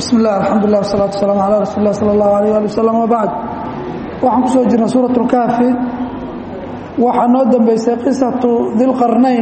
bismi illah alxamdulilah wasalatu wasalaamu calaa rasuuli lah sala allahu alayh ali wasalam wabacd waxaan ku soo jirnay suurat اlkaafi waxaa noo dambeysay qisatu dilqarnayn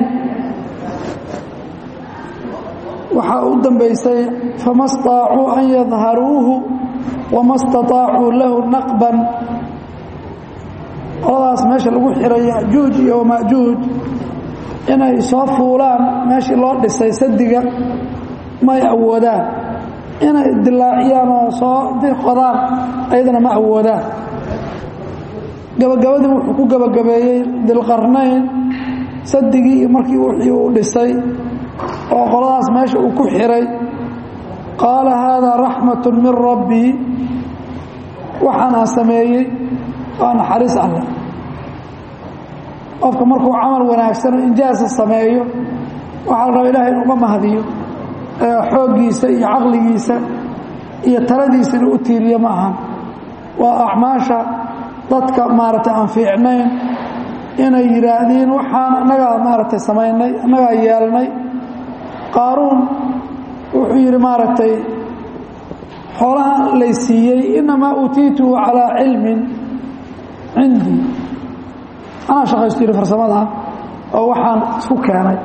waxaa u dambeysay fama staطaacuu an yadharuuhu wama staطaacuu lahu naqban qoladaas meesha lagu xiray yajuuj iyo wamajuuj inay soo fuulaan meeshii loo dhisay sadiga may awoodaan inay dilaaciyaan oo soo qodaan ayadana ma awoodaan gabagabadii wuxuu ku gabagabeeyey dilqarnayn sadigii iyo markii wixii uu dhisay oo qoladaas meesha uu ku xiray qaala haadaa raxmatu min rabbii waxaanaan sameeyey waa naxariis alle qofka markuu camal wanaagsan oo injaasa sameeyo waxaa la raba ilahay inuuga mahadiyo xooggiisa iyo caqligiisa iyo taladiisa inuu u tiiriyo ma ahan waa acmaasha dadka maaragtay aan fiicnayn inay yidhaahdiin waxaan annagaa maaragtay samaynay annagaa yeelnay qaaruun wuxuu yidhi maaragtay xoolaha lay siiyey inamaa uutiituhu calaa cilmin cindii anaa shaqaystu yidhi farsamada oo waxaan isku keenay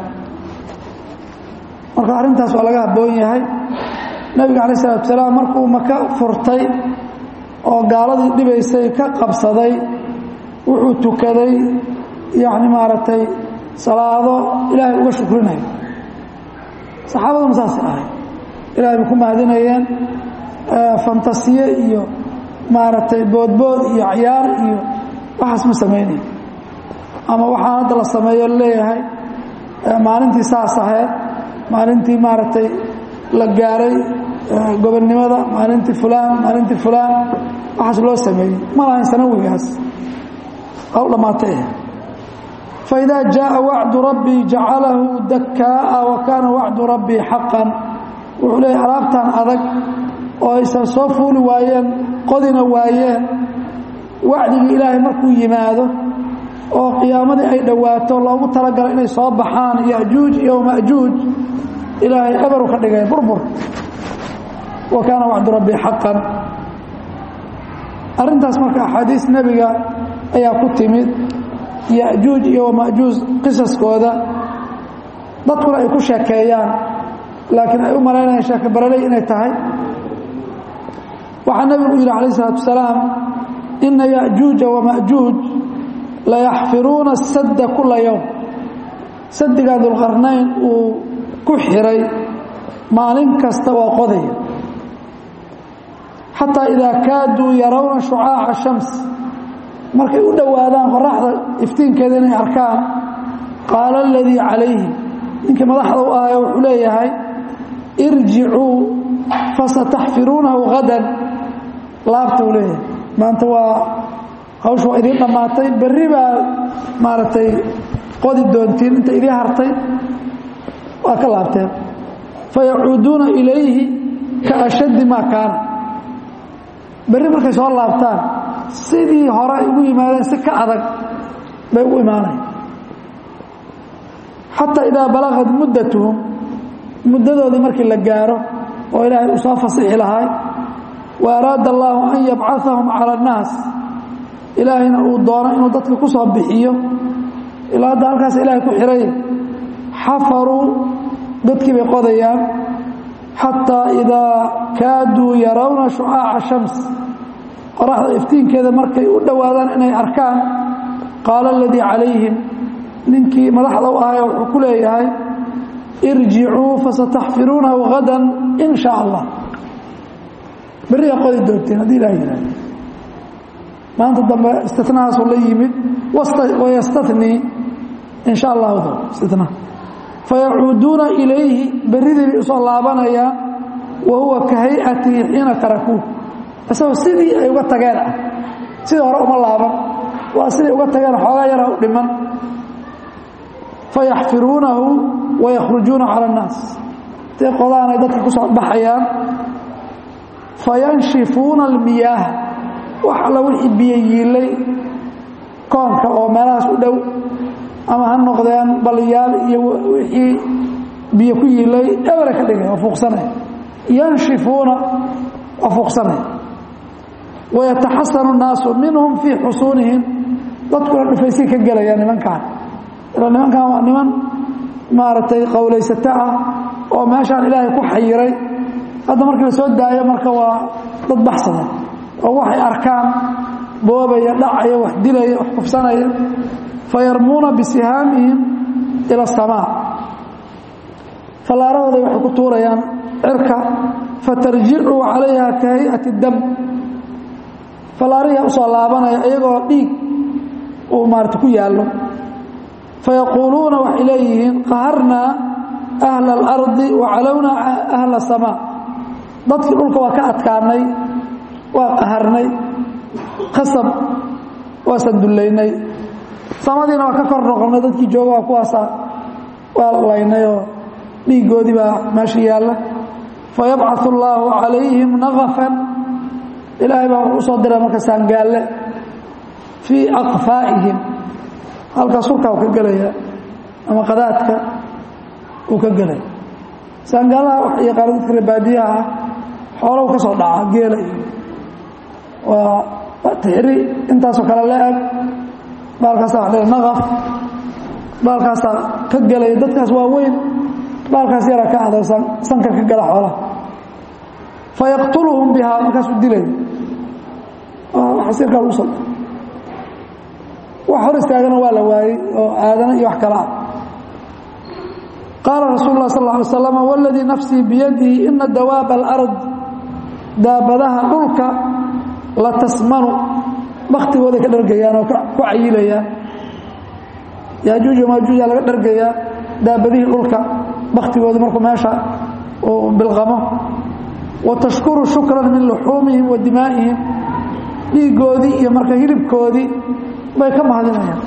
marka arrintaas waa laga habboon yahay nebiga calayi salatu salaam markuu maka furtay oo gaaladii dhibaysay ka qabsaday wuxuu tukaday yacni maaragtay salaado ilaahay uga shukrinayo saxaabaduna saasay ahay ilahay bay ku mahadinayeen fantasiye iyo maaragtay boodbood iyo cayaar iyo waxaas ma samaynayo ama waxaan hadda la sameeyo leeyahay maalintii saas ahayd maalintii maaragtay la gaaray gobonnimada maalintii fulaan maalintii fulaan waxaas loo sameeyey ma lahayn sanawigaas waa u dhammaatay faidaa jaaa wacdu rabbii jacalahu dakaa'a wa kaana wacdu rabbii xaqan wuxuu leeyahy alaabtan adag oo aysan soo fuuli waayeen qodina waayeen wacdigii ilaahay markuu yimaado oo qiyaamadii ay dhowaato loogu talagalo inay soo baxaan yajuuj iyo majuuj ilaahay eberu ka dhigay burbur wa kaana wacdu rabbii xaqan arrintaas marka axaadiis nebiga ayaa ku timid yajuuj iyo wamajuuj qisaskooda dadkuna ay ku sheekeeyaan laakiin ay u malaynayaan sheeke baraley inay tahay waxaa nebigu yidhi calayh isalaatu wasalaam ina yajuuja wamajuuj layaxfiruuna sadda kula yowm sadigaa dulqarnayn uu ku xiray maalin kasta waa qodaya xataa idaa kaaduu yarawna shucaaca shams markay u dhowaadaan qoraxda iftiinkeeda inay arkaan qaala aladii calayhi ninkii madaxda u ahaya wuxuu leeyahay irjicuu fasataxfiruunahu hadan laabta uu leeyahay maanta waa hawshu waa idiin dhammaatay berri baa maaragtay qodi doontiin inta idiin hartay waa ka laabteen fayacuuduuna ilayhi ka ashaddi maa kaana berri markay soo laabtaan sidii hore ay ugu yimaadeen si ka adag bay ugu imaanayan xataa idaa balagad muddatuhum muddadoodii markii la gaaro oo ilaahay uu soo fasixi lahay wa araada allaahu an yabcahahum cala annaas ilaahayna uu doono inuu dadka ku soo bixiyo ilaa hadda halkaas ilaahay ku xiray xafaruu dadkii bay qodayaan xataa idaa kaaduu yarawna shucaaca shams qoraxda iftiinkeeda markay u dhowaadaan inay arkaan qaala aladii calayhim ninkii madaxda u ahaya wuxuu ku leeyahay irjicuu fasataxfiruunahu hadan in shaa allah berriga qodi doonteen haddii ilaha yihahdo maanta dambe istinahaasuu la yimid wayastanii in sha allahu istina fayacuuduuna ilayhi berridii bay usoo laabanayaan wa huwa ka hayatihi xiina tarakuu isagoo sidii ay uga tageen ah sidii hore uma laaban waa siday uga tageen xoogaa yara u dhiman fayaxfiruunahu wayakhrujuuna cala annaas intay qodaanay dadka ku soo baxayaan fayanshifuuna almiyaah wax alla wixii biyo yiilay koonka oo meelahaas u dhow ama ha noqdeen baliyaal iyo wixii biyo ku yiilay ebera ka dhigay oo fuuqsanay yanshifuuna waa fuuqsanaya wayataxasanu الnaasu minhum fii xusuunihim dadkuna dhufaysay ka gelaya nimankan ila nimankan waa niman maaragtay qowlaysato ah oo meeshaan ilaahay ku xayiray hadda markii la soo daayo marka waa dad baxsada oo waxay arkaan boobaya dhacaya wax dilaya wax kufsanaya fayarmuuna bisihaamihim ila asamaa fallaarahooday waxay ku tuurayaan cirka fatarjicu calayha ka hay'ati dam fallaarihi usoo laabanaya iyagoo dhiig uu maarata ku yaallo fayaquuluuna waxay leeyihiin qaharnaa ahla alardi wa calownaa ahla asamaa dadkii dhulka waa ka adkaanay waa qaharnay khasab waasan dullaynay samadiina waa ka kor noqonnay dadkii jooga waa kuwaasa waa laynayoo dhiiggoodii baa meesha yaalla fayabcaثu اllaahu calayhim naqafan ilaahay baa wuxuu usoo diray marka saangaalle fii aqfaa'ihim halkaa surkaa uu ka gelaya ama qadaadka uu ka gelaya saangaalaha wax yaqaano dadka reebaadiyaha ah xoolow ka soo dhaca geela iyo waa tixri intaasoo kale la eg baalkaasaa wax naqaf baalkaasaa ka gelaya dadkaas waa weyn baalkaas yaraa ka ahdo sanka ka gala xoolaha fayaqtuluhum bihaa markaasuu dilay xasiirkaa lagu soo wax hor istaagana waa la waayey oo aadana iyo wax kale ah qaala rasuul lah sal ly slam wاladii nafsii biyadihi ina dawaaba alard daabadaha dhulka la tasmanu baktigooday ka dhargayaan oo ku cayilayaan yaajuuj maajuuja laga dhargayaa daabadihii dhulka baktigooda markuu meesha uu bilqamo wa tashkuru shukran min luxuumihim wa dimaa'ihim dhiiggoodii iyo marka hilibkoodii bay ka mahadinayaan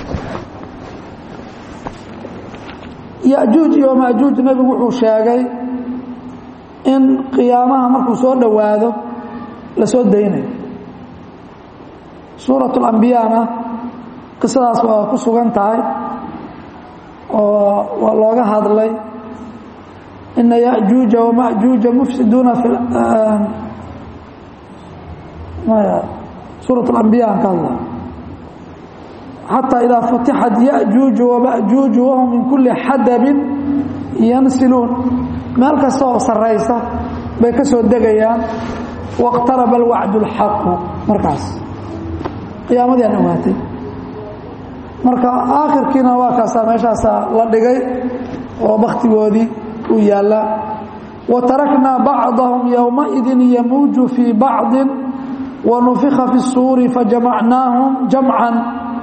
yajuuj iyo maajuuj nebigu wuxuu sheegay in qiyaamaha markuu soo dhowaado la soo daynayo suurat اlambiyana qisadaas waa ku sugan tahay oo waa looga hadlay ina yajuuja wamajuuja mufsiduuna fi suuraة اlambiya aan ka hadla xatى idaa futixat yajuuju wamajuuju wahum min kuli xadabin yansiluun meel kasta oo saraysa bay ka soo degayaan wاqtaraba alwacd اlxaqu markaas qiyaamadii aan ogaatay marka aakhirkiina waa kaasaa meeshaasaa la dhigay oo baktigoodii uu yaallaa wa taraknaa bacdahum yowmaidin yamuuju fii bacdi wa nufika fi الsuuri fajamacnaahum jamcan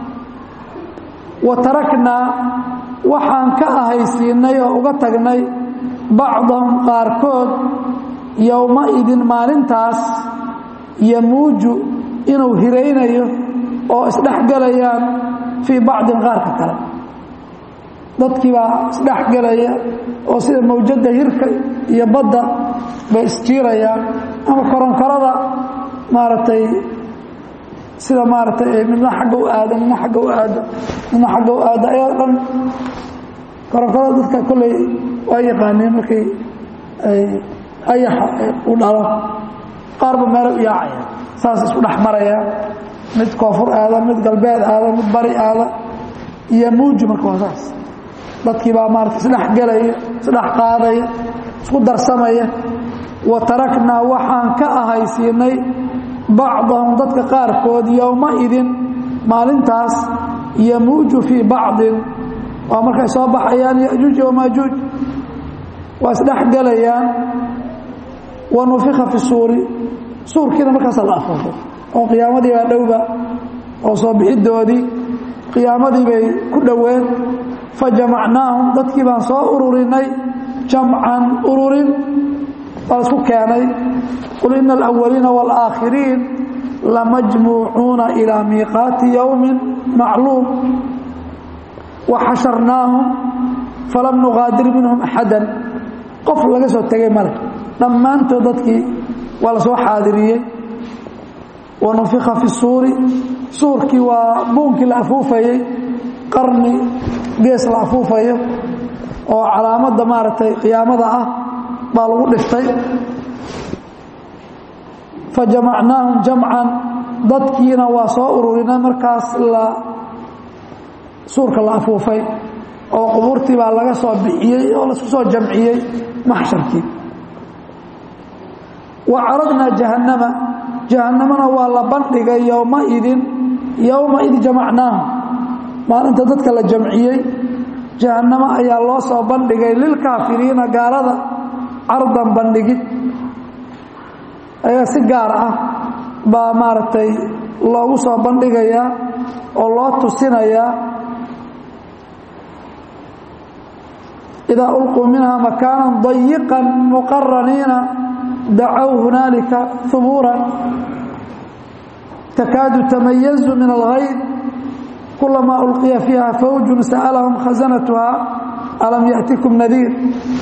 wa taraknaa waxaan ka ahaysiinay oo uga tagnay bacdahum qaarkood yowmaidin maalintaas yamuuju inuu hiraynayo oo isdhexgelayaan fii bacdin qaarka kale dadkii baa isdhexgelaya oo sida mawjadda hirka iyo badda bay isjiirayaan ama koronkorada maaragtay sida maaragtay midna xagga u aado midna agga u aado midna xagga u aado ayaa dhan koronkorada dadka kolley waa yaqaaneen markay ay ayaxa u dhalo qaarba meelo u yaacaya saas isku dhex maraya mid koonfur aada mid galbeed aada mid bari aada iyo muuji marka waa saas dadkii baa maarata isdhex gelaya isdhex qaadaya isku darsamaya wa taraknaa waxaan ka ahaysiinay bacdahum dadka qaarkood yowmaidin maalintaas yamuuju fii bacdin waa markay soo baxayaan yajuuj wamaajuuj waa isdhex gelayaan wa nufika fi suuri suurkiina markaasa la afuufay oo qiyaamadii baa dhowba oo soo bixidoodii qiyaamadii bay ku dhoween fajamacnaahum dadkii baan soo ururinay jamcan ururin baa isku keenay qul ina alawaliina wاlaakhiriin lamajmuucuuna ilaa miiqaati yowmi macluum waxasharnaahum falam nugaadir minhum axada qof laga soo tegay male dhammaantood dadkii waa la soo xaadiriyey wanufika fi suuri suurkii waa buunkii la afuufayey qarni gees la afuufayo oo calaamadda maaragtay qiyaamada ah baa lagu dhiftay fa jamacnaahum jamcan dadkiina waa soo ururinay markaas la suurka la afuufay oo qubuurtii baa laga soo bixiyey oo laisku soo jamciyey maxsharkii wa caradnaa jahannama jahannamana waa la bandhigay yowmaidin yowmaid jamacnaahum maalinta dadka la jamciyey jahannamo ayaa loo soo bandhigay lilkaafiriina gaalada cardan bandhigid ayaa si gaar ah baa maaragtay loogu soo bandhigayaa oo loo tusinayaa idaa ulquu minha makaanan dayiqan muqaraniina dacow hunaalika hubuuran takaadu tamayazu min alhayd kulamaa ulqiya fiiha fawjun sa'alahum khasanatuha alam ya'tikum nadiir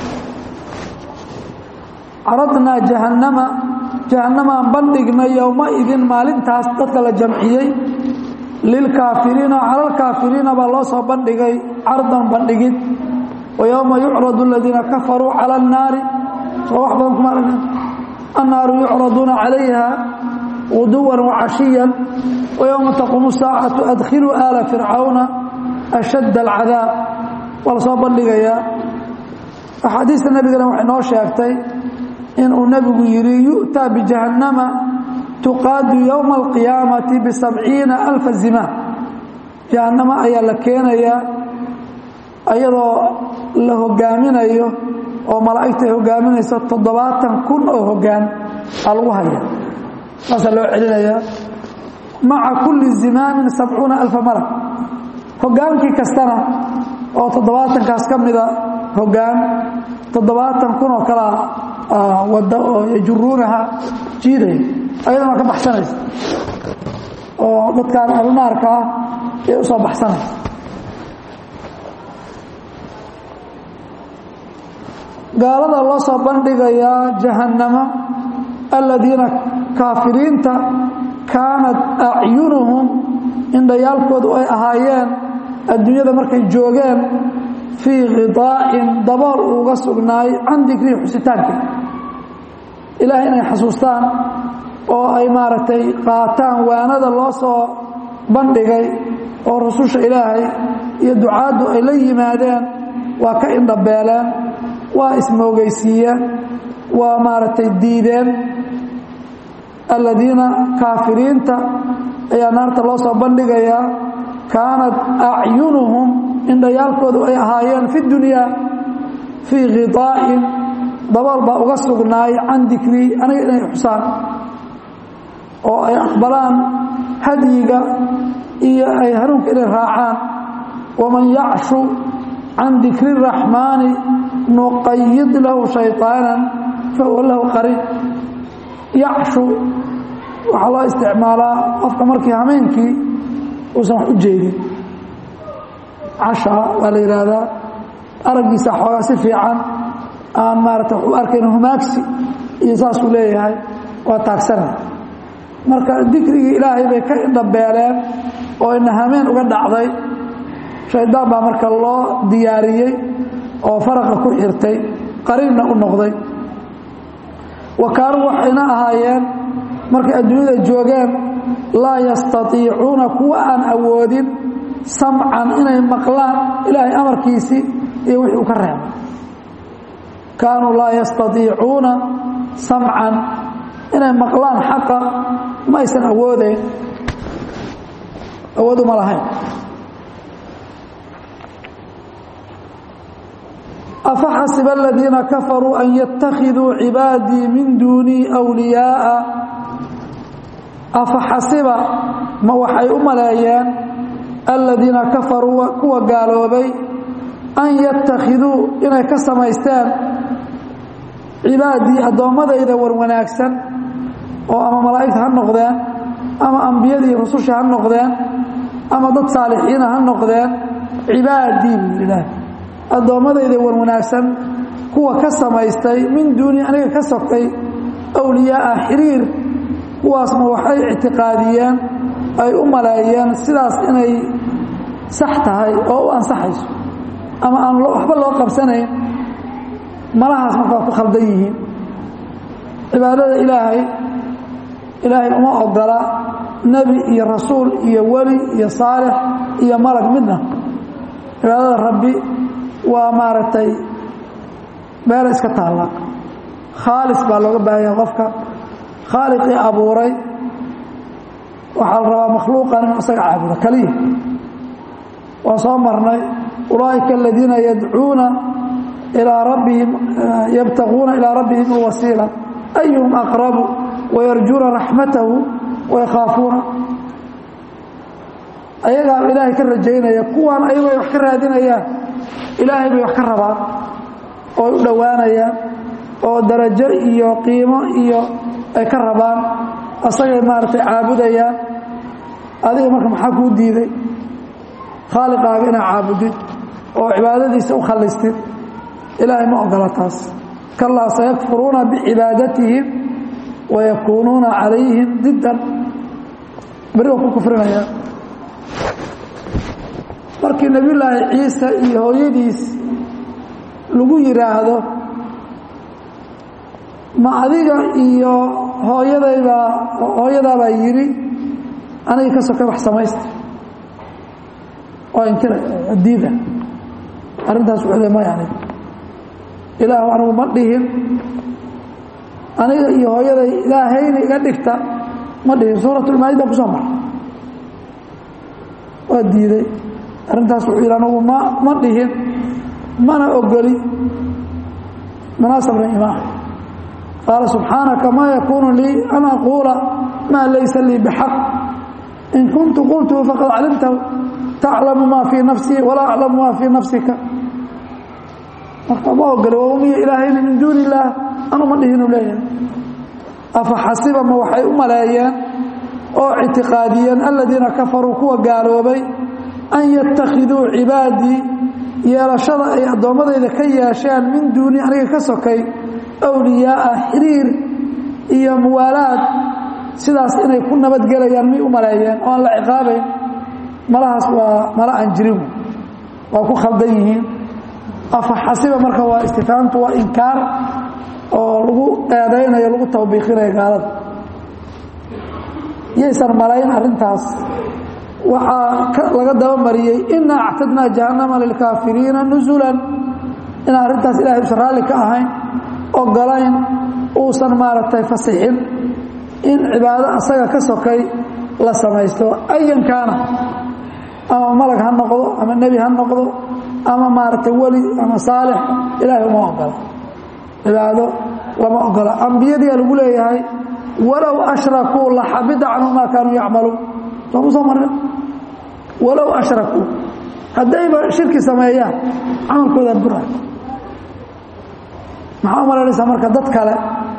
caradnaa jahannama jahannamaan bandhignay yowmaidin maalintaas dadka la jamciyey lilkaafiriina cala alkaafiriina baa loo soo bandhigay cardan bandhigid wa yowma yucradu aladiina kafaruu cala annaari soo wax badan kuma aragna annaaru yucraduuna calayha guduwan wacashiyan wa yowma taquumu saacatu adkhiluu aala fircawna ashadda alcadaab waa la soo bandhigayaa axaadiista nebigana waxay noo sheegtay inuu nebigu yidhi yu'taa bijahannama tuqaadu yowma alqiyaamati bisabciina alfa zimaam jahannama ayaa la keenayaa ayadoo la hogaaminayo oo malaa'igta ay hogaaminayso toddobaatan kun oo hoggaan aa lagu haya saasaa loo celinayaa maca kulli zimaamin sabcuuna alfa malag hogaankii kastana oo toddobaatankaas ka mida hoggaan toddobaatan kun oo kalaa wada oo yajuruunaha jiidaya ayadana waa ka baxsanaysa oo dadkaan alnaarka ah ay u soo baxsanaysa gaalada loo soo bandhigayaa jahannamo aladiina kaafiriinta kaanat acyunuhum indhayaalkoodu ay ahaayeen adduunyada markay joogeen fii khidaa'in dabool uuga sugnaay can dikrii xusitaanka ilaahay inay xasuustaan oo ay maaragtay qaataan waanada loo soo bandhigay oo rususha ilaahay iyo ducaaddu ay la yimaadeen waa ka indhabeeleen waa ismoogaysiiyeen waa maaragtay diideen aladiina kaafiriinta ayaa naarta loo soo bandhigayaa kaanat acyunuhum indhayaalkoodu ay ahaayeen fi dunyaa fii khidaa'in dabool baa uga sugnaay can dikrii aniga inay xusaan oo ay aqbalaan hadyiga iyo ay hanuunka inay raacaan waman yacshu can dikri الraxmaani nuqayid lahu shayطaanan fahuwa lahu qariin yacshu waxaa loo isticmaalaa qofka markii hameenkii uusan wax u jeedin casha waa la yidhaahdaa araggiisa xoogaa si fiican aan maarata wax u arkayn humaagsi iyo saasuu leeyahay waa taagsanay marka dikrigii ilaahay bay ka indhabeeleen oo ina hameen uga dhacday shaydaan baa marka loo diyaariyey oo faraqa ku xirtay qariinna u noqday wa kaanuu waxayna ahaayeen markay adduunyada joogeen laa yastatiicuuna kuwa aan awoodin samcan inay maqlaan ilaahay amarkiisii iyo wixii uu ka reebay kaanuu laa yastatiicuuna samcan inay maqlaan xaqa ma aysan awoodeyn awood uma lahayn afaxasiba aladiina kafaruu an yattakhiduu cibaadii min duunii wliyaaءa afaxasiba ma waxay u maleeyeen aladiina kafaruu kuwa gaaloobay an yattakhiduu inay ka samaysteen cibaadii addoommadayda war wanaagsan oo ama malaa'igta ha noqdeen ama ambiyadii rususha ha noqdeen ama dad saalixiina ha noqdeen cibaadii buu yidhi ilaah addoommadayda wan wanaagsan kuwa ka samaystay min duuni aniga ka sogtay awliyaaa xiriir kuwaasma waxay ictiqaadiyeen ay u maleeyeen sidaas inay sax tahay oo u ansaxayso ama aan waxba loo qabsanayn malahaas marka waa ku khaldan yihiin cibaadada ilaahay ilaahay uma ogola nebi iyo rasuul iyo weli iyo saalix iyo malag midna cibaadada rabbi waa maaragtay meela iska taalla khaalis baa looga baahanya qofka khaaliqii abuuray waxaa la rabaa makhluuqan inuu isaga caabudo keliya waan soo marnay ulaa'ika aladiina yadcuuna ilaa rabbihim yabtaquuna ilaa rabbihim alwasiila ayuhum aqrabu wayarjuuna raxmatahu wayakhaafuuna ayagaa ilaahay ka rajaynaya kuwaan ayago ay wax ka raadinayaan ilaahay bay wax ka rabaan oo u dhowaanayaan oo darajo iyo qiimo iyo ay ka rabaan asagay maaragtay caabudayaan adiga marka maxaa kuu diiday khaaliqaaga inaad caabudid oo cibaadadiisa u khallistid ilaahay ma ogola taas kalaa sayakfuruuna bicibaadatihim wayakuunuuna calayhim diddan beri waa ku kufrinaya markii nebiyullaahi ciise iyo hooyadiis lagu yidhaahdo ma adiga iyo hooyadaybaa hooyadaabaa yidhi aniga ka sokay wax samaysta oo inkira diida arrintaas wuxuu le maya aniga ilaahu anigu ma dhihin aniga iyo hooyaday ilaahayna iga dhigta ma dhihin suuratulmaayida kusoo mara waa diiday arrintaas wuxuu yidhi anigu ma ma dhihin mana ogoli munaasabna imaa qaala subxaanaka maa yakuunu lii an aquula maa laysa lii bixaq in kuntu qultuhu faqad calimtahu taclamu maa fii nafsii walaa aclamu maa fii nafsika marka ma ogoli waumiya ilaahayna min duuni illaah anu ma dhihinu leeyahay afa xasiba ma waxay u maleeyeen oo ictiqaadiyeen aladiina kafaruu kuwa gaaloobay an yattakhiduu cibaadii yeelashada ay addoommadayda ka yeesheen min duuni aniga ka sokay awliyaaa xiriir iyo muwaalaad sidaas inay ku nabadgelayaan may u maleeyeen oo aan la ciqaabayn malahaas waa mala aan jirin waa ku khaldan yihiin afa xasiba marka waa istifaamtu waa inkaar oo lagu eedaynayo lagu tawbiiqinayo gaalada yaysan malayn arrintaas waxaa laga dabamariyey ina actadnaa jahannama lilkaafiriina nusulan inaan arrintaas ilahay usan raalli ka ahayn ogolayn uusan maaragtay fasixin in cibaado asaga ka sokay la samaysto ayan kaana ama malag ha noqdo ama nebi ha noqdo ama maaragtay weli ama saalix ilaahay uma ogola cibaado lama ogola ambiyadiia lagu leeyahay walow ashrakuu laxabida canhu maa kaanuu yacmaluun sooma soo marna walow ashrakuu haddayba shirki sameeyaan camalkooda bura maxaa u malaynaysaa marka dad kale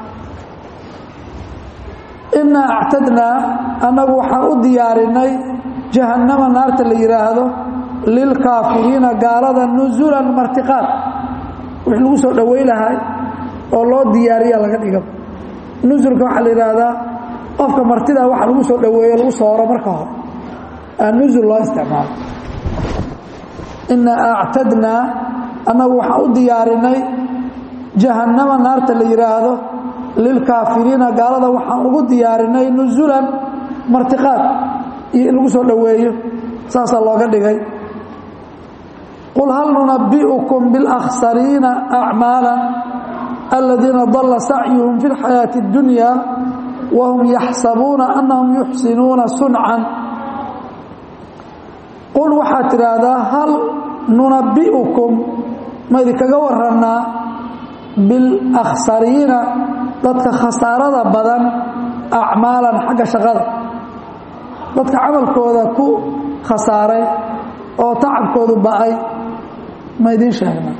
inaa actadnaa annagu waxaan u diyaarinay jahannama naarta la yidhaahdo lilkaafiriina gaalada nusulan martiqaad wix lagu soo dhoway lahay oo loo diyaariya laga dhiga nusulka waxaa la yidhaahdaa qofka martida waxa lagu soo dhoweeyo lagu sooro marka hore aa nusul loo isticmaalo inaa actadnaa annagu waxaan u diyaarinay jahannama naarta la yidhaahdo lilkaafiriina gaalada waxaan ugu diyaarinay nusulan martiqaad iyo in lagu soo dhoweeyo saasaa looga dhigay qul hal nunabi'ukum biاlأkhsariina acmaala aladiina dalla sacyuhum fi اlxayaaةi اddunya wahum yaxsabuuna anahum yuxsinuuna suncan qul waxaad tidhaahdaa hal nunabi'ukum ma idinkaga warannaa biاlأkhsariina dadka khasaarada badan acmaalan xagga shaqada dadka camalkooda ku khasaaray oo tacabkoodu ba'ay ma idiin sheegna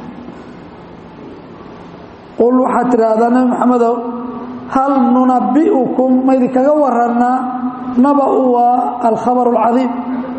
qul waxaad tidhaahdaa nebi maxamedow hal nunabi'ukum ma idinkaga warannaa naba'u waa alkhabaru alcadiim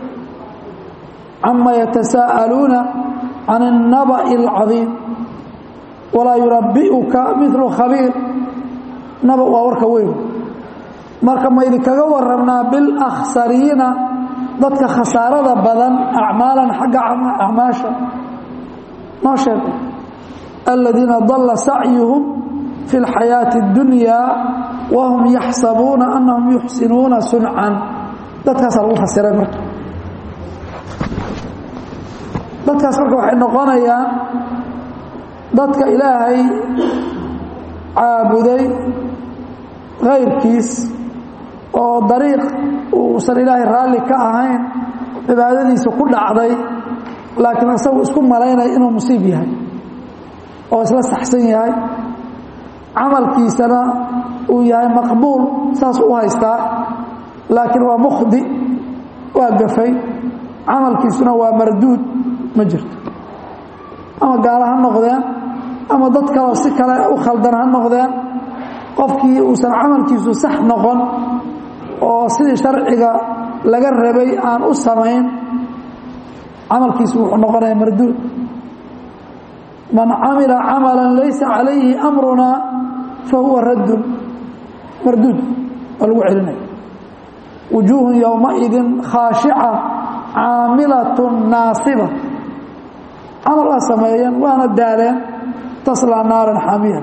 cama yatasaa'aluuna can الnaba'i اlcadiim walaa yunabi'uka milu khabiir naba waa warka weyn marka ma idinkaga warannaa biاlأkhsariina dadka khasaarada badan acmaalan xagga acmaasha noo sheeg aladiina dalla sacyuhum fi اlxayaaةi اddunya wahum yaxsabuuna anahum yuxsinuuna suncan dadkaasaa lagu fasiray marka dadkaas marka waxay noqonayaan dadka ilaahay caabuday kayrkiis oo dariiq uusan ilaahay raalli ka ahayn cibaadadiisa ku dhacday laakiin isagu isku malaynaya inuu musiib yahay oo isla saxsan yahay camalkiisana uu yahay maqbuul saas u haystaa laakiin waa mukhdi waa gafay camalkiisuna waa marduud ma jirto ama gaalo ha noqdeen ama dad kaleo si kale u khaldan ha noqdeen qofkii uusan camalkiisu sax noqon oo sidii sharciga laga rabay aan u samayn camalkiisu wuxuu noqonaya marduud man camila camala laysa calayhi amruna fahuwa raddun marduud waa lagu celinaya wujuuhun yowmaidin khaashica caamilatun naasiba camal waa sameeyeen waana daaleen taslaa naaran xaamiyan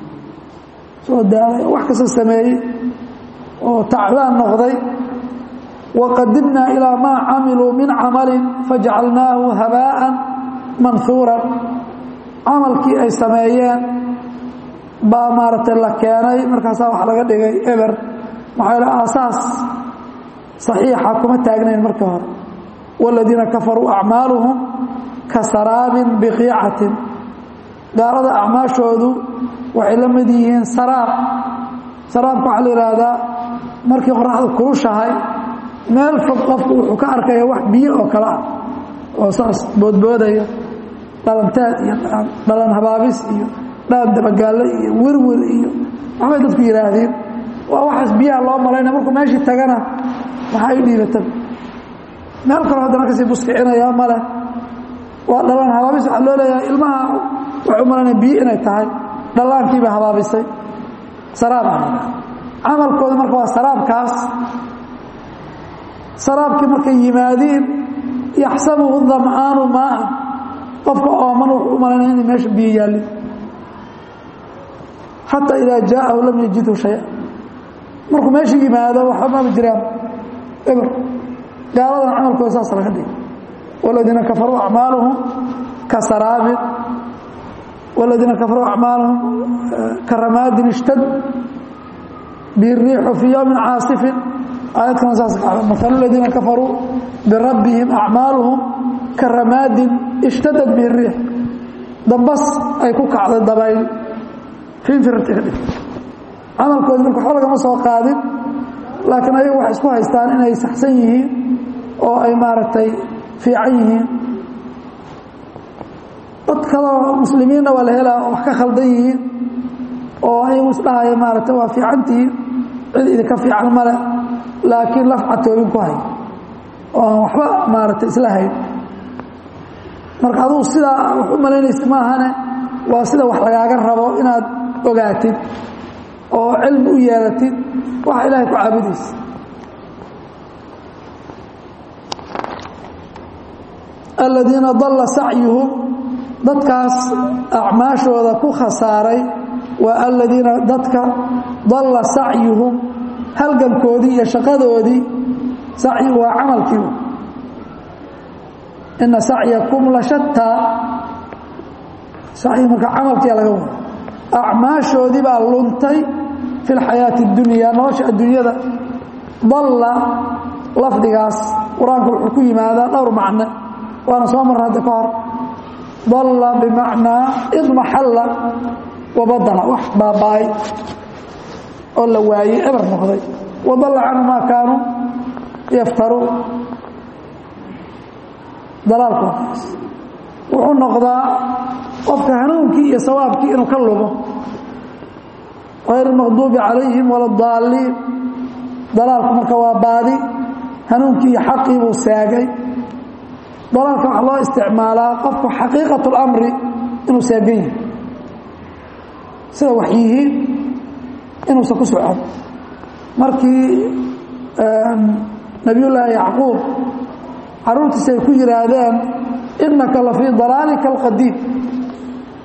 soo daalay wax kasta sameeyey oo tacbaan noqday waqadimnaa ilaa maa camiluu min camalin fajacalnaahu habaa'an manhuuran camalkii ay sameeyeen baa maaragtay la keenay markaasaa wax laga dhigay eber maxaa yale aasaas saxiixa kuma taagnayn markii hore waaladiina kafaruu acmaaluhum ka saraabin biqiicatin gaalada acmaashoodu waxay la mid yihiin saraab saraabka waxaa la yidhaahdaa markii qoraxdu kulushahay meel fog qofku wuxuu ka arkaya wax biyo oo kale ah oo saas boodboodaya dhalanteed iyo dhalan habaabis iyo dhalan dabagaalle iyo werwer iyo waxbay dadku yidhaahdeen waa waxaas biyaha loo malaynaya markuu meeshii tagana maxaa i dhiibata meel kaloo haddana kasii buskicinaya male waa dhalan habaabis waxaa loo leeyahay ilmaha waxuu malaynaya biyo inay tahay dhallaankiibay habaabisay saraab camalkooda marka waa saraabkaas saraabkii markay yimaadiin yaxsabuhu dam'aanu maaa qofka ooman wuxuu u malaynaya inay meesha biyo yaallin xataa idaa jaa'ahu lam yajidhu shaya markuu meesha yimaado waxba maba jiraan eber gaaladan camalkooda saas laga dhigay waladiina kafaruu acmaaluhum ka saraabin waladiina kafaruu acmaaluhum ka ramaadin ishtad biriixu fii yowmin caasifin aayadkana saas maal aladiina kafaruu birabbihim acmaaluhum ka ramaadin ishtadad bihi riix dambas ay ku kacday dabayl fiinfirarti ka dhig camalkoodi marka waxba lagama soo qaadin laakiin ayagu waxay isku haystaan inay saxsan yihiin oo ay maaragtay fiican yihiin dad kaloo muslimiinna waa la helaa wax ka khaldan yihiin oo ayagu isdhahaya maaragtay waa fiicantihiin cid idinka fiican male laakiin lafcatoobin ku hay oo aan waxba maaragtay isla hayn marka adugu sidaa wax u malaynaysid maahane waa sida wax lagaaga rabo inaad ogaatid oo cilmi u yeelatid waxa ilaahay ku caabudaysa aladiina dalla sacyuhum dadkaas acmaashooda ku khasaaray waa aladiina dadka dalla sacyuhum halgankoodii iyo shaqadoodii sacyigu waa camalkii ina sacyakum la shataa sacyi marka camalkiia laga wada acmaashoodii baa luntay fi lxayaati اdunya nolosha adduunyada dalla lafdigaas qur-aanku wuxuu ku yimaadaa dhowr macno waana soo marra hadda ka hor dalla bimacnaa idmaxalla wabadala wax baaba'ay oo la waayey eber noqday wadalla canhu maa kaanuu yaftaruun dalaalkoodaas wuxuu noqdaa qofka hanuunkii iyo sawaabkii inuu ka lumo hayr maqduubi calayhim wala daaliin dalaalku marka waa baadi hanuunkii iyo xaqii buu seegay dalaalka waxaa loo isticmaalaa qofku xaqiiqat اlamri inuu seegan yahay sida wax yihiin inuusan ku socon markii nabiyullaahi yacquub caruurtiisa ay ku yidhaahdeen innaka la fii dalaalika alqadiim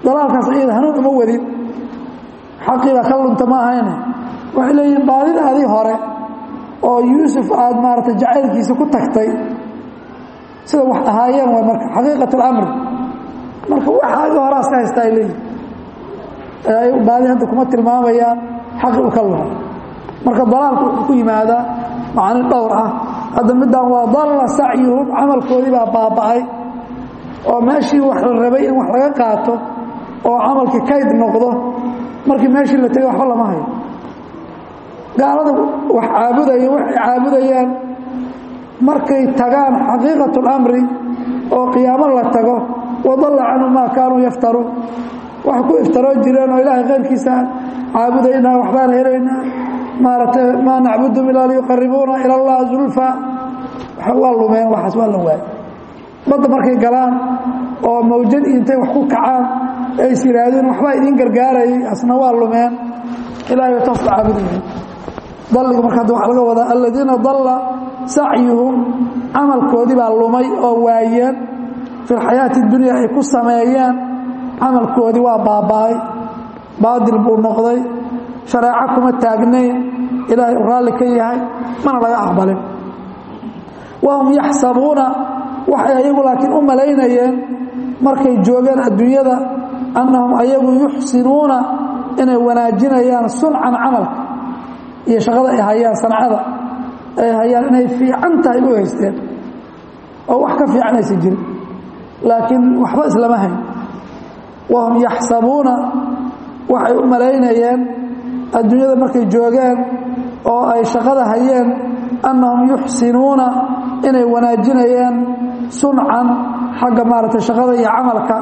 dalaalkaas iyada hanuun uma wadin xaqiibaa ka lunta ma ahayne waxay leeyihiin baadidaadii hore oo yuusuf aada maaragtay jacaylkiisa ku tagtay sida wax ahaayeen waa marka xaqiiqat اlamri marka waxaagi horaas ka haysta ay leeyihin baadi hadda kuma tilmaamayaan xaqi u ka luha marka dalaalku wuxuu ku yimaadaa macani dhowr ah hadda middan waa dalla sacyuhum camalkoodii baa baaba'ay oo meeshii wax la rabay in wax laga qaato oo camalkii kayd noqdo markii meeshii la tegay waxba lama hayo gaalada wax caabudaya waxay caabudayaan markay tagaan xaqiiqat اlamri oo qiyaamo la tago wadalla canhu maa kaanuu yaftaruun wax ku iftaroo jireen oo ilaahay khayrkiisa caabudaynaa waxbaan helaynaa maaragtay maa nacbudum ilaa liyuqaribuuna ila allah zulfa waa lumeen waxaas waa la waayay badda markay galaan oo mawjad intay wax ku kacaan ay is yihaahdeen waxbaa idiin gargaarayay asna waa lumeen ilahay taas la caabudayay dalliga marka hadda waxaa laga wadaa aladiina dalla sacyuhum camalkoodii baa lumay oo waayeen fi lxayaati dunya ay ku sameeyeen camalkoodii waa baaba'ay baadil buu noqday shareeco kuma taagnayn ilaahay u raalli ka yahay mana laga aqbalin wahum yaxsabuuna waxay ayagu laakiin u malaynayeen markay joogeen adduunyada annahum ayagu yuxsinuuna inay wanaajinayaan suncan camalka iyo shaqada ay hayaan sancada ay hayaan inay fiican tahay u haysteen oo wax ka fiican aysan jirin laakiin waxba islama hayn wahum yaxsabuuna waxay u malaynayeen adduunyada markay joogeen oo ay shaqada hayeen annahum yuxsinuuna inay wanaajinayaan suncan xagga maaragtay shaqada iyo camalka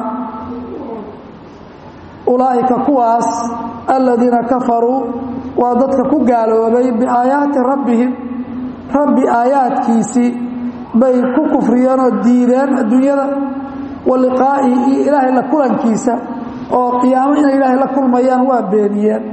ulaa'ika kuwaas aladiina kafaruu waa dadka ku gaaloobay biaayaati rabbihim rabbi aayaadkiisii bay ku kufriyeen oo diideen adduunyada wa liqaa'ihi iyo ilaahay la kulankiisa oo qiyaamo inay ilaahay la kulmayaan waa beeniyeen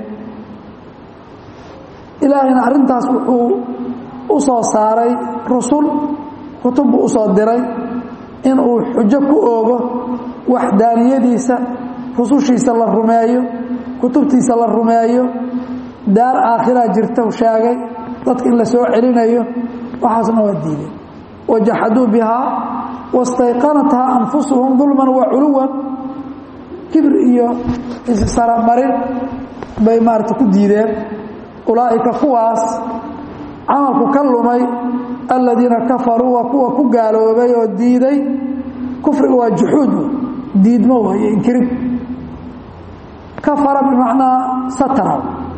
ilaahayna arrintaas wuxuu u soo saaray rusul kutub buu u soo diray inuu xujo ku oogo waxdaaniyadiisa rusushiisa la rumeeyo kutubtiisa la rumeeyo daar aakhiraa jirta u sheegay dadka in la soo celinayo waxaasna waa diideen wajaxaduu bihaa wastayqanathaa anfusuhum dulman wa culuwan kibir iyo issaramarin bay maarata ku diideen ulaa'ika kuwaas camalku ka lumay aladiina kafaruu waa kuwa ku gaaloobay oo diiday kufriga waa juxuud diidmo waayo inkirin kafara bimacnaa satara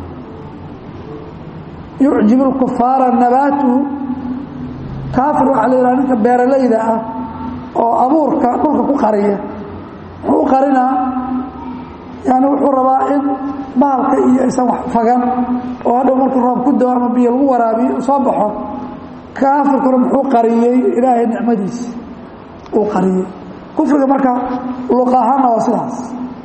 yucjibu lkufaara nabaatuhu kaafir waxaa la yidhaha ninka beeralayda ah oo abuurka dhulka ku qariya muxuu u qarinaa yani wuxuu rabaa in bahalka iyo aysan wax fagan oo hadhow markuu roob ku dao ama biyo lagu waraabiyo soo baxo kaafirkuna muxuu qariyey ilaahay nicmadiisi uu qariyey kufriga marka luq ahaanna waa sidaas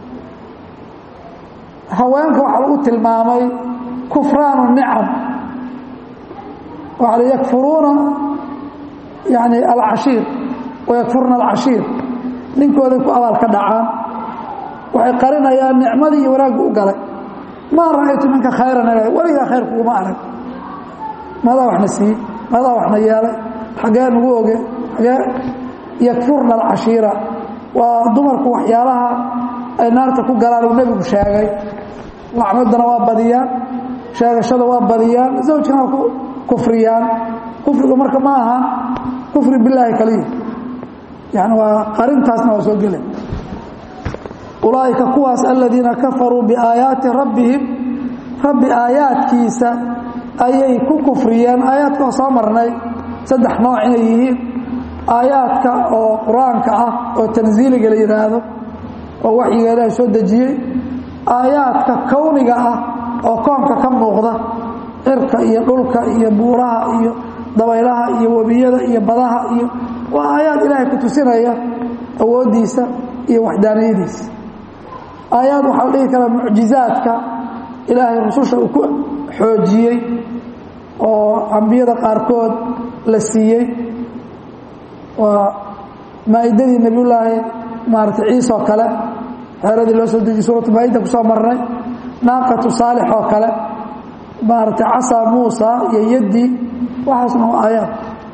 haweenka waxaa lagu tilmaamay kufraanu nicam waxaa la yakfuruuna yani alcashiir wayakfurna alcashiir ninkooday ku abaal ka dhacaan waxay qarinayaan nicmadii iyo wanaaggu u galay maa ra'aytu minka khayran ilaah weligaa khayr kuguma arag madaa waxna siiyey madaa waxna yeelay xaggee nagu oge xagee yakfurna alcashiira waa dumarku waxyaalaha ay naarta ku galaan uu nebigu sheegay lacmadana waa badiyaan sheegashada waa badiyaan zawjkana waa ku kufriyaan kufrigu marka ma aha kufri bilaahi kaliya yani waa qarintaasna waa soo gela ulaa'ika kuwaas aladiina kafaruu biaayaati rabbihim rabbi aayaadkiisa ayay ku kufriyeen aayaadka oo soo marnay saddex nooc inay yihiin aayaadka oo qur-aanka ah oo tansiiliga la yidhaahdo oo waxyiga ilaahay soo dejiyey aayaadka kowniga ah oo koonka ka muuqda cirka iyo dhulka iyo buuraha iyo dabaylaha iyo webiyada iyo badaha iyo waa aayaad ilaahay ku tusinaya awooddiisa iyo waxdaaniyadiisa aayaad waxaa la dhihi karaa mucjizaadka ilaahay rususha uu ku xoojiyey oo ambiyada qaarkood la siiyey waa maa'idadii nebiyullaahi maarata ciise oo kale xeeradii loo soo dejiyey suuratu maayida kusoo marnay naaqatu saalix oo kale maaragtay casaa muusa iyo yaddii waxaasna waa aayaad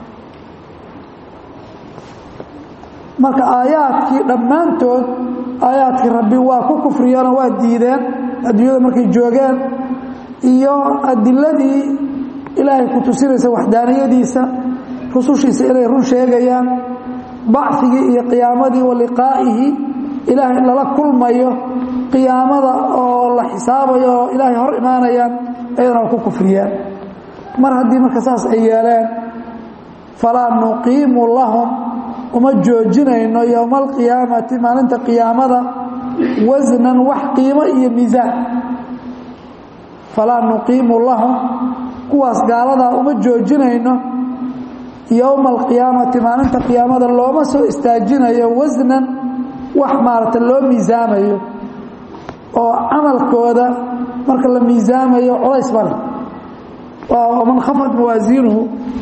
marka aayaadkii dhammaantood aayaadkii rabbi waa ku kufriyeenoo waa diideen adduunyada markay joogeen iyo adiladii ilaahay ku tusinaysa waxdaaniyadiisa rusushiisa inay run sheegayaan bacigii iyo qiyaamadii wa liqaa'ihi ilaahay lala kulmayo qiyaamada oo la xisaabayo oo ilaahay hor imaanayaan ayadana waa ku kufriyeen mar haddii marka saas ay yeeleen falaa nuqiimu lahum uma joojinayno yowma alqiyaamati maalinta qiyaamada wasnan wax qiimo iyo miisaan falaa nuqiimu lahum kuwaas gaaladaa uma joojinayno yowma alqiyaamati maalinta qiyaamada looma soo istaajinayo wasnan wax maarata loo miisaamayo oo camalkooda marka la miisaamayo culays male man khafat mawaasiinuhu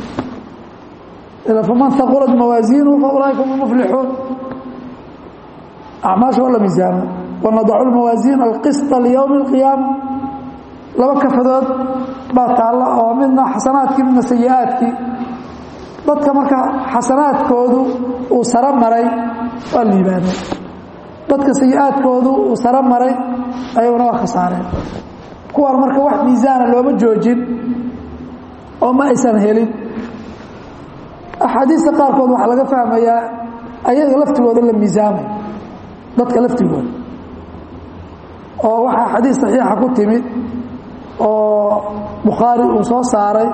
faman haqulat mawaasiinuhu fa ulaaika hum muflixuun acmaasha waa la miisaama wanadacu lmawaasiin alqisطa liyowmi اlqiyaama laba kafadood baa taalla oo midna xasanaadkii midna sayi-aadkii dadka marka xasanaadkoodu uu saro maray waa liibaaneen dadka sayi-aadkoodu uu saro maray ayaguna waa khasaareen kuwaan marka wax miisaana looma joojin oo ma aysan helin axaadiista qaarkood waxaa laga fahmayaa ayaga laftigooda la miisaamay dadka laftigooda oo waxaa xadiis saxiixa ku timid oo bukhaari uu soo saaray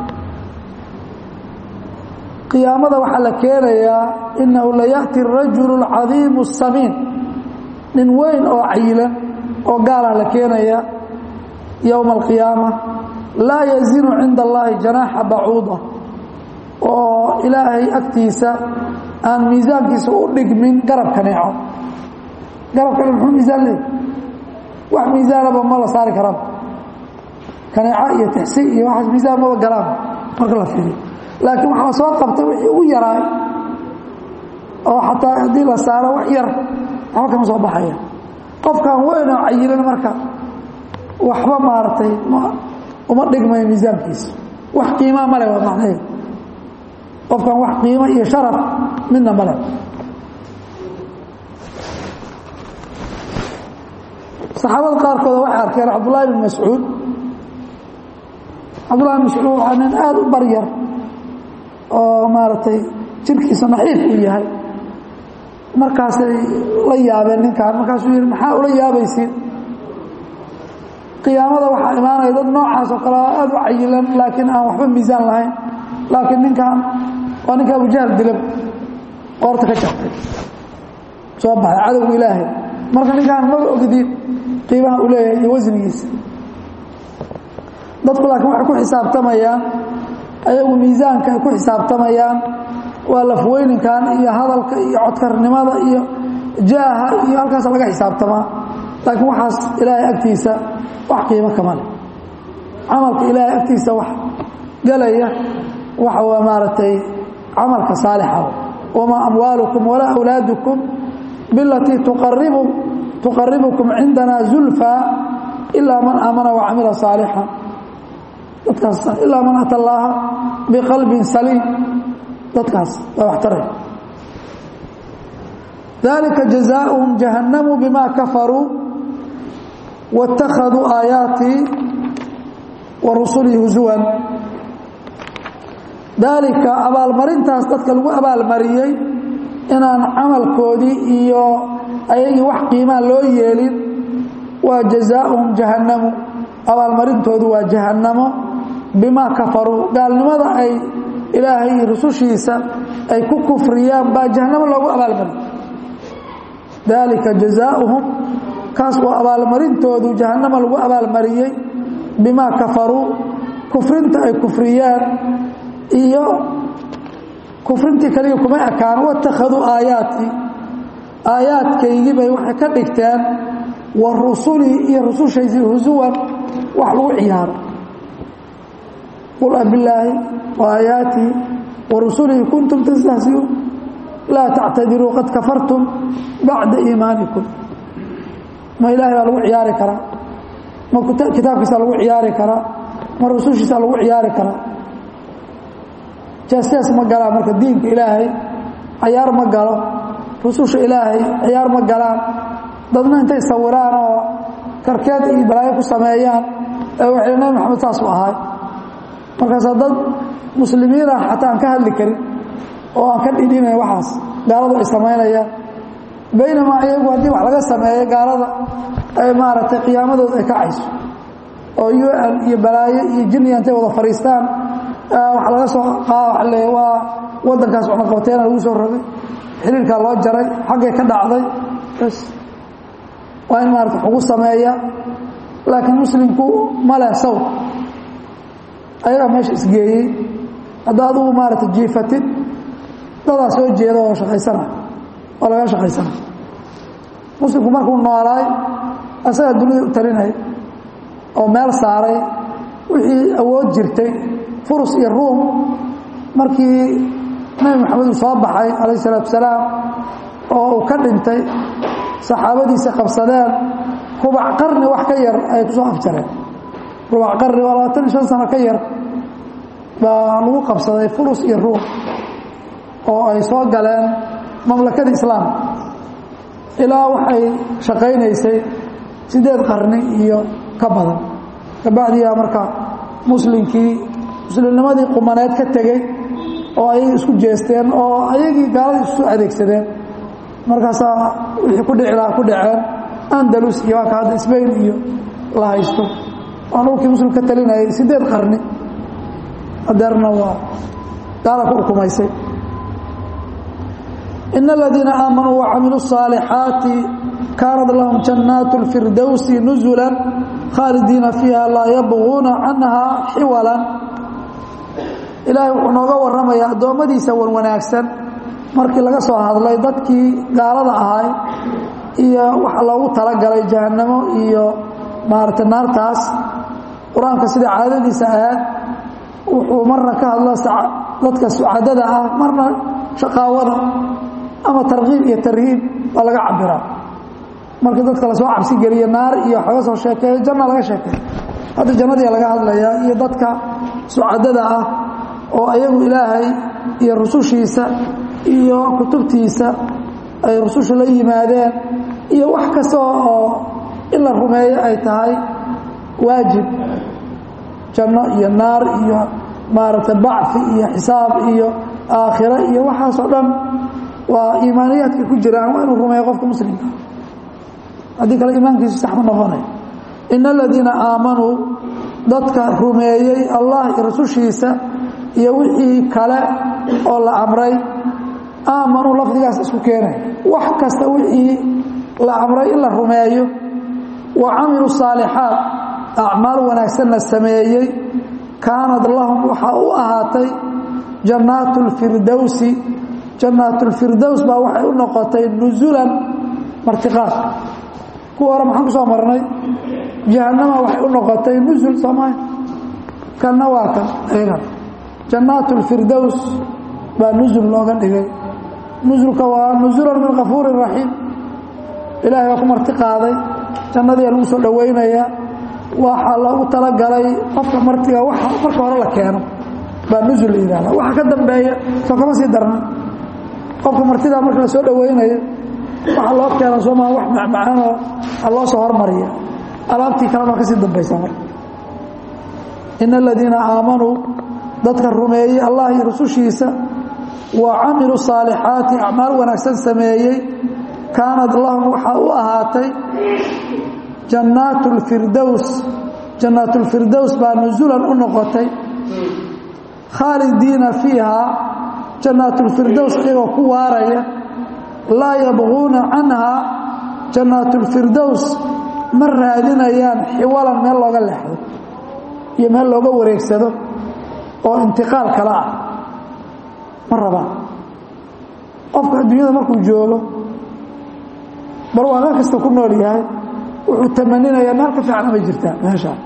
qiyaamada waxaa la keenayaa inahu layaأti الrajul اcadiimu الsamiin nin weyn oo cayilan oo gaalaa la keenaya yowma alqiyaama laa yazinu cinda allahi janaaxa bacuuda oo ilaahay agtiisa aan miisaankiisa u dhigmin garab kaneeco garab kane muxuu miisaan leey wax miisaanaba ma la saari karaba kaneeco iyo tixsi iyo waxaas miisaan maba galaan marka la fiiriyo laakiin waxaa la soo qabtay wixii ugu yaraay oo xataa haddii la saaro wax yar waxba kama soo baxaya qofkan weyn oo cayilan marka waxba maaragtay uma dhigmayo miisaankiisa wax qiimaa male waa macnaheed qofkan wax qiimo iyo sharaf midna male saxaabada qaarkooda waxay arkeen cabdullaahi bin mascuud cabdullahi bin mascuud waa nin aada u baryar oo maaragtay jirkiisa naxiif uu yahay markaasay la yaabeen ninkaan markaasuu yihi maxaa ula yaabaysiin qiyaamada waxaa imaanaya dad noocaas oo kale aada u cayilan laakiin aan waxba miisaan lahayn laakiin ninkan waa ninka abujahl dilab qoorta ka jabtay soo baxay cadowga ilaahay marka ninkaan maba ogdiin qiimaha uu leeyahay iyo wasnigiisa dadku laakiin waxay ku xisaabtamayaan ayagu miisaanka ay ku xisaabtamayaan waa lafweyninkan iyo hadalka iyo codkarnimada iyo jaaha iyo halkaas laga xisaabtamaa laakiin waxaas ilaahay agtiisa wax qiimo kama leh camalka ilaahay agtiisa wax galaya waxa waa maaragtay camalka saalixa wamaa amwaalukum walaa awlaadukum bilatii tuqaribu tuqaribukum cindana zulfaa ilaa man aamana wacamila saalixan dadkaas ilaa man ata allaaha biqalbin saliim dadkaas waa wax taray dalika jazaauhum jahannamu bima kafaruu wاtakhaduu aayaatii wa rusulii husuwan daalika abaalmarintaas dadka lagu abaalmariyey inaan camalkoodii iyo ayagii wax qiimaa loo yeelin waa jazaauhum jahannamu abaalmarintoodu waa jahannamo bimaa kafaruu gaalnimada ay ilaahay iyo rusushiisa ay ku kufriyaan baa jahannamo loogu abaalmariyey daalika jazaauhum kaas waa abaalmarintoodu jahannama lagu abaalmariyey bimaa kafaruu kufrinta ay kufriyaan iyo kufrintii kaliya kuma ekaan watakhaduu aayaatii aayaadkaygii bay waxay ka dhigteen wa rusulii iyo rusushaysii husuwan wax lagu ciyaaro qul abilaahi wa aayaatii wa rusulihi kuntum tastahsiuun laa tactadiruu qad kafartum bacda iimaanikum ma ilaahay baa lagu ciyaari karaa ma kitaabkiisa lagu ciyaari karaa ma rusushiisa lagu ciyaari karaa jaasjaas ma galaan marka diinka ilaahay cayaar ma galo rususha ilaahay ciyaar ma galaan dadna intay sawiraan oo karkeed iyo balaayo ku sameeyaan ee waxay nabi maxamed saas u ahay markaasaa dad muslimiin ah xataa aan ka hadli karin oo aan ka dhidhinayn waxaas gaaladu ay samaynayaan baynamaa iyagu haddii wax laga sameeyo gaalada ay maaragtay qiyaamadooda ay kacayso oo u n iyo balaayo iyo jiniya intay wada fadhiistaan wax laga soo qaale waa waddankaas cunaqabateena lagu soo rogay xiriirkaa loo jaray xaggay ka dhacday bas waa in maarata wax ugu sameeya laakiin muslimku ma leh sawr ayagaa meesha isgeeyey haddaa adugu maarata jiifatid dadaa soo jeeda oo shaqaysana oo laga shaqaysana muslimku markuu noolaay asagaa dunida u talinaya oo meel saaray wixii awood jirtay furus iyo ruum markii nabi maxamed uu soo baxay calayh isalaatu salaam oo uu ka dhintay saxaabadiisa qabsadeen rubac qarni wax ka yar ay ku soo afjareen rubac qarni waa labaatan iyo shan sano ka yar baa lagu qabsaday furus iyo ruum oo ay soo galeen mamlakada islaamka ilaa waxay shaqaynaysay siddeed qarni iyo ka badan kabacdiyaa marka muslimkii muslimnimadii qumaneed ka tegey oo ayagii isku jeesteen oo ayagii gaaladii isu adeegsadeen markaasaa wixii ku dhici lahaa ku dhaceen andalus iyo waa ka hadda sbain iyo la haysto waa dhulkii muslim ka talinayay siddeed qarni adeerna waa gaala ku ukumaysay in aladiina aamanuu wacamiluu الصaalixaati kaanat lahum jannaat اlfirdowsi nuzula khaalidiina fiiha laa yabغuuna canha xiwala ilaahay wuxuu nooga warramayaa addoommadiisa wan wanaagsan markii laga soo hadlay dadkii gaalada ahay iyo waxa loogu talagalay jahannamo iyo maaragtay naartaas qur-aanka sida caadadiisa ahayd wuxuu marna ka hadla dadka sucadada ah marna shaqaawada ama tarkiib iyo tarhiib baa laga cabiraa markii dadka lasoo cabsi geliyo naar iyo wax laga soo sheekeeyo janna laga sheekeeyo hadda jannadii laga hadlayaa iyo dadka sucadada ah oo ayagu ilaahay iyo rusushiisa iyo kutubtiisa ay rusushu la yimaadeen iyo wax kasta oo in la rumeeyo ay tahay waajib janno iyo naar iyo maaragtay bacfi iyo xisaab iyo aakhiro iyo waxaasoo dhan waa iimaaniyaadka ku jiraan waa inuu rumeeyo qofka muslimka haddii kale iimaankiisu sax ma noqonayo in aladiina aamanuu dadka rumeeyey allah iyo rasushiisa iyo wixii kale oo la amray aamanuu lafdigaas isku keenay wax kasta wixii la amray in la rumeeyo wa camiluu saalixaat acmaal wanaagsanna sameeyey kaanad lahum waxaa u ahaatay jannaatu lfirdowsi jannaatulfirdows baa waxay u noqotay nusulan martiqaad kuwa hore maxaan ku soo marnay jahannama waxay u noqotay nusul soomaay kanna waa kan eegan jannaat اlfirdows baa nusul looga dhigay nusulka waa nusulan min kafuuri raxiim ilaahay baa ku marti qaaday jannadii lagu soo dhowaynayaa waxaa loogu talagalay qofka martiga waxa marka hore la keeno baa nusul la yidhahda waxa ka dambeeya soo kama sii darna qofka martidaa marka la soo dhowaynayo waxa loo keena soomaa wax macmacaanoo a loo soo hormariya alaabtii kale baa ka sii dambaysa marka in aladiina aamanuu dadka rumeeyey allah iyo rusushiisa wa camiluu saalixaati acmaal wanaagsan sameeyey kaanad lahum waxaa u ahaatay jannaat lfirdows jannaat lfirdows baa nusulan u noqotay khaalidiina fiiha jannaat lfirdows iyagoo ku waaraya laa yabquuna canha jannaat lfirdows ma raadinayaan xiwalan meel looga leexdo iyo meel looga wareegsado oo intiqaal kale ah ma rabaan qofka adduunyada markuu joogo barwaaqo kasta ku nool yahay wuxuu tamaninayaa meel ka fiican amay jirtaa meeshaa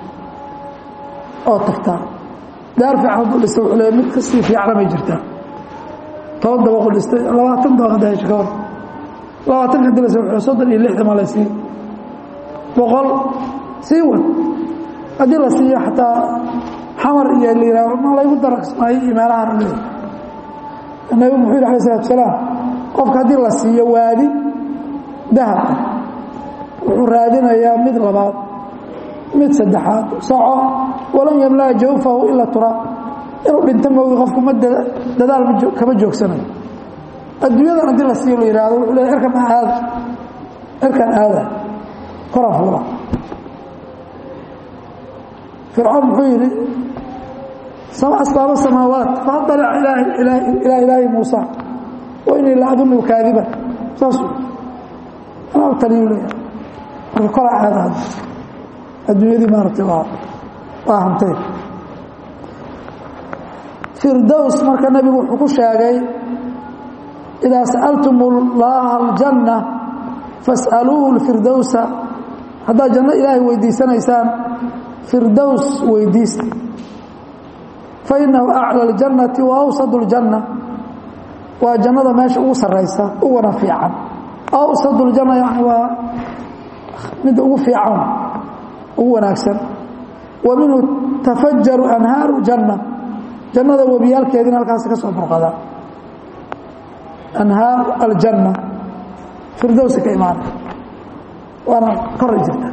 oo tagtaa daar fiican hadduu dhistay wuxuu leeya mid kasii fiican amay jirtaa toban dabaqu dhistay labaatan dabaq hadda hesha ka hor labaatan ka dilasa wuxuu soddon iyo lixdan ma la sii boqol sii wad haddii la siiyo xataa xamar iyo la yihahdo ma laygu darasmaayo iyo meelahaan u leeyahy nabigu muxuu yidhi alay salatu salaam qofka haddii la siiyo waadi dahabka wuxuu raadinayaa mid labaad mid saddexaad soco walan yamlaa jawfahu ila turaab inuu dhinto moogi qofku ma dadaal kama joogsanayo adduunyadan haddii la siiyo la yihahdo wuxuu leeya erkan aada erkan aada koraa fuula fircoon muxuu yidhi asbaaba samaawaat faطalac ilaa ilaahi muusa wa inii la adunu kaadiba saasuu anaa taliyu leeya marka koraa aada hadda adduunyadii maaragtay waa waa hantay firdows marka nebigu wuxuu ku sheegay idaa sa'altum اllaha aljanna fas'aluuhu اlfirdowsa haddaad janno ilaahay weydiisanaysaan firdows weydiista fainahu aclى اljannati wa awsad اljanna waa jannada meesha ugu saraysa ugana fiican awsad اljanna yani waa midda ugu fiican ugu wanaagsan wa minhu tafajaru anhaaru janna jannada webiyaalkeedina halkaas ka soo burqada anhaar aljanna firdowsi ka imaana waana koray jirta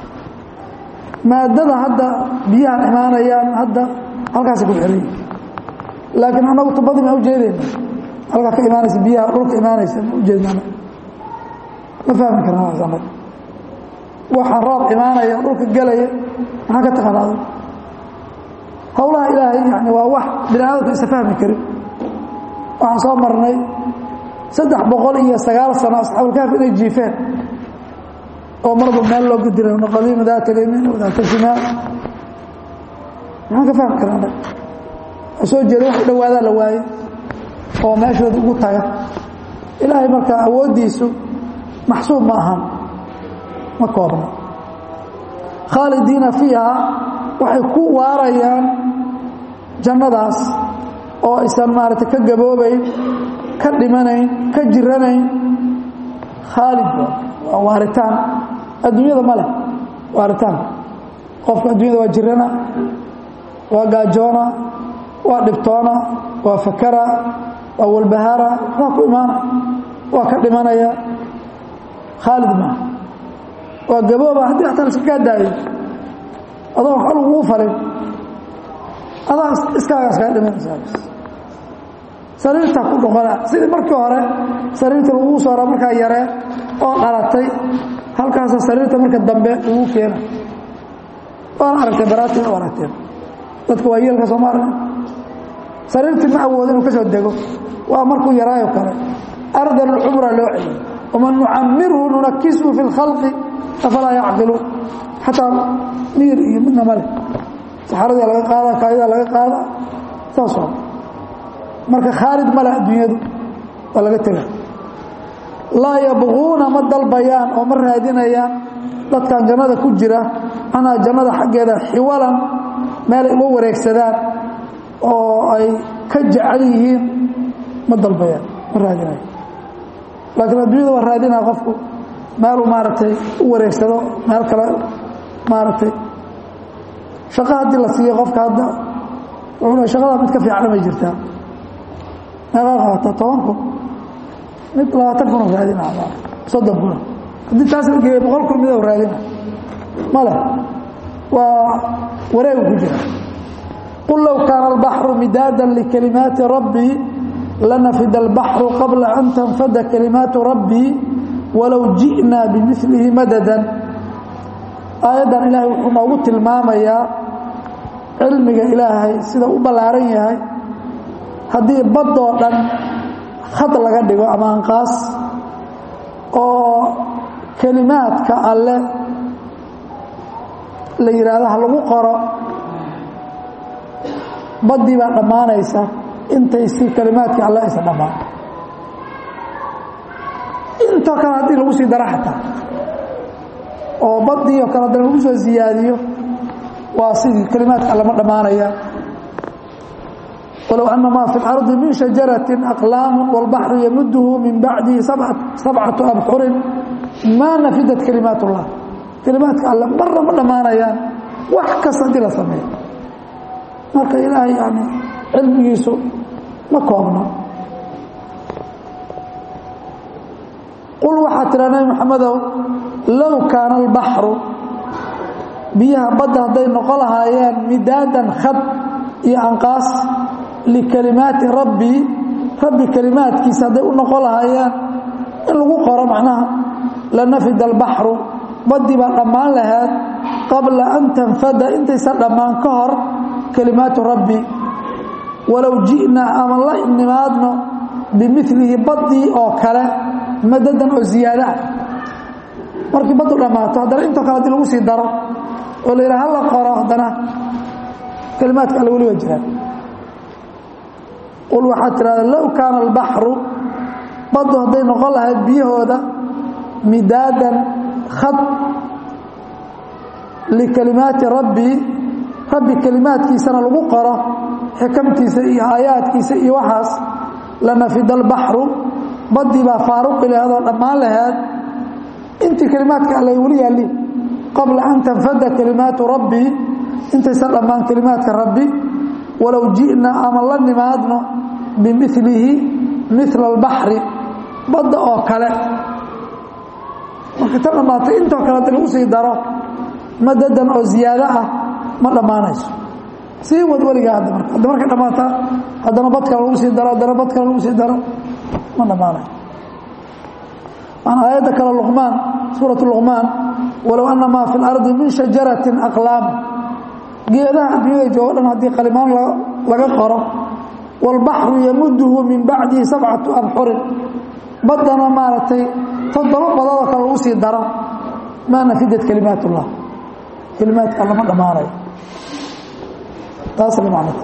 maadada hadda biyahan imaanayaan hadda halkaasa ku xeran yihin laakiin annagu tubadii maa ujeedayna halkaa ka imaanaysa biyaha dhulka imaanaysa ma ujeednana ma fahmi karna anag waxaa roob imaanaya dhulka gelaya maxaa ka taqanaada howlaha ilaahay yani waa wax bini aadamka isa fahmi karin waxaan soo marnay saddex boqol iyo sagaal sano asxaabulkaaf inay jiifeen oo marba meel loo gudira qadiima daata lyamin wadaata shimaal maxaan ka fahmi karaa anag waa soo jeeda wax dhawaadaa la waayey oo meeshooda ugu taga ilaahay marka awooddiisu maxsuub ma ahan ma koobna khaalidiina fiiha waxay ku waarayaan jannadaas oo aysan maaragtay ka gaboobayn ka dhimanayn ka jiranayn khaalid waa waaritaan adduunyada ma leh waaritaan qofka adduunyada waa jirana waa gaajoona waa dhibtoona waa fakara waa walbahaara waa ku imaana waa ka dhimanaya khaalid maaha waa gabooba haddii ataa la iska kaa daayo adoo wax laguu falin adaa iskaagaas kaa dhimanaysaa sariirtaa ku dhoqona sidii markii hore sariirta laguu soora markaa yaree oo dhalatay halkaasa sariirta marka dambe lagu keena waana aragtee baraati u aragteen dadka waa yeelka sooma aragn sariirtii ma awoodo inuu ka soo dego waa markuu yaraayo kale ardan alcumra loo celiyo waman nucamirhu nunakishu fi اlkhalqi afalaa yacqiluun xataa miir iyo midna male saxaradii laga qaada kaadidaa laga qaada saasoo marka khaalid male adduunyadu waa laga tega laa yabquuna ma dalbayaan oo ma raadinayaan dadkan jannada ku jira anaa jannada xaggeeda xiwalan meelay uga wareegsadaan oo ay ka jecel yihiin ma dalbayaan ma raadinayaan laakiin adduunyada waa raadinaya qofku meeluu maaragtay u wareegsado meel kale maaragtay shaqo haddii la siiyo qofka hadda wuxuu shaqada mid ka fiicana may jirtaa meeqaa qabataa toban kun mid labaatan kun oo raadina soddon kuna haddii taas la geeyo boqol kun mid oo raadina male waa wareegu ku jira qul low kaana albaxru midaadan likalimaati rabbii lanafida albaxru qabla an tanfada kalimaatu rabbii walow ji'naa bimilihi madadan aayaddan ilaahay wuxuu noogu tilmaamayaa cilmiga ilaahay sida u ballaaran yahay haddii baddoo dhan khad laga dhigo ama anqaas oo kelimaadka alle la yidhaahdo ha lagu qoro baddii baa dhammaanaysa intay si kelimaadkii alle aysan dhammaan intoo kale haddii lagu sii daro xataa oo badii oo kale haddana lagu soo ziyaadiyo waa sidii kelimaadka allama dhammaanaya walow ana maa fi اlarضi min shajaraةi aqlaamu wاlbaxru yamudhu min bacdihi sabcatu abxurin maa nafidat kalimaat اllah kelimaadka alle marna ma dhammaanayaan wax kasta haddii la sameeyo marka ilaahay yani cilmigiisu ma koobno qul waxaa tiraa nabi maxamedow low kaana albaxru biyaha badda hadday noqon lahaayeen midaadan khad iyo anqaas likalimaati rabbii rabbi kelimaadkiisa hadday u noqon lahaayeen in lagu qoro macnaha lanafida albaxru baddii baa dhammaan lahayd qabla an tanfada intaysan dhammaan ka hor kalimaatu rabbi walow ji'naa ama la nimaadno bimilihi baddii oo kale madadan oo ziyaada ah markii baddu dhammaato haddana intoo kale hadii lagu sii daro oo la yidhaha hala qoro haddana kalimaadka alle weli waa jiraan qul waxaad tidhahda low kaana albaxru baddu hadday noqon lahayd biyahooda midaadan khad likalimaati rabbii rabbi kelimaadkiisana lagu qoro xikamtiisa iyo aayaadkiisa iyo waxaas lanafida albaxru baddii baa faaruqi laheed oo dhammaan laheed intii kelimaadka alle weli yaalliin qabla an tanfada kalimaatu rabbii intaysan dhammaan kelimaadka rabbi walow ji'na ama la nimaadno bimilihi mila albaxri badda oo kale marka ta dhammaatay intoo kale hadii lagu sii daro madadan oo ziyaado ah ma dhammaanayso sii wad weligaa hadda marka hadda markay dhammaataa haddana bad kale lagu sii daro haddana bad kale lagu sii daro ma dhammaanayo waana aayadda kale luqmaan suuratu luqmaan walow ana maa fi اlardi min shajaratin aqlaam geedaha adduunyada joogo dhan haddii qalimaan laga qoro wاlbaxru yamuduhu min bacdihi sabcatu abxurin baddana maaragtay toddoba badoodoo kale lagu sii daro maa nafidat kalimaat اllah kalimaadka lama dhammaanayo taas macnata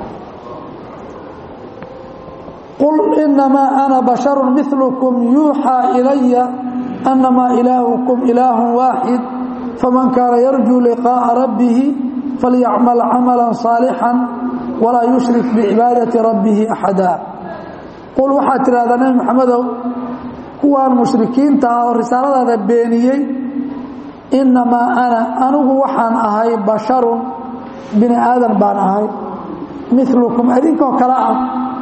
qul inamaa ana basharu milkm yuuxaa ilaya anamaa ilaahukum ilaahu waaxid faman kaana yarjuu liqaaءa rabbihi falyacmal camala صaalixا walaa yushrik bicibaadati rabbihi axada qul waxaad tidhahdaa nebi maxamedow kuwaan mushrikiinta ah oo risaaladaada beeniyey inamaa ana anigu waxaan ahay basharun bini aadan baan ahay milukum idinkoo kale ah